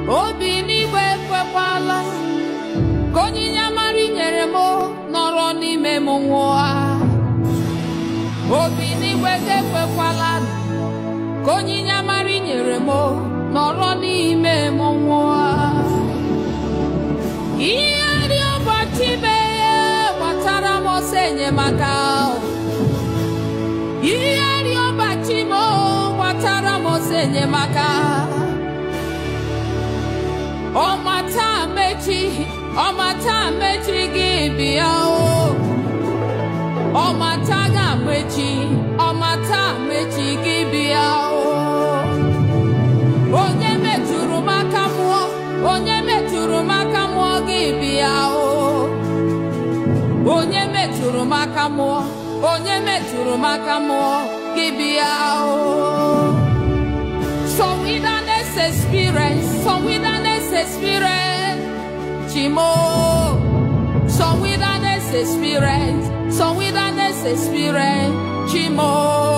obi n'igwe ekwekwala ka onyinye amara i nyere m nọrọ n'ime m nwụọ obi n'igwe ga-ekwekwala ka onyinye amara i nyere m nọrọ n'ime m nwụọ ihe dị ụbọchị mee gbatara m ọsọ enyemaka ihe dị ụbọchị m gbatara m ọsọ enyemaka ọmata mechi ọmata mechi gị bịa o ọmata ga-mechi ọmata mechi gị bịa o onye metụrụ m aka mụọ onye metụrụ m aka mụọ gị bịa o onye metụrụ m aka mụọ onye metụrụ m aka mụọ gị bịa o some wilderness experience some wilderness experience chimo some wilderness experience some wilderness experience chimo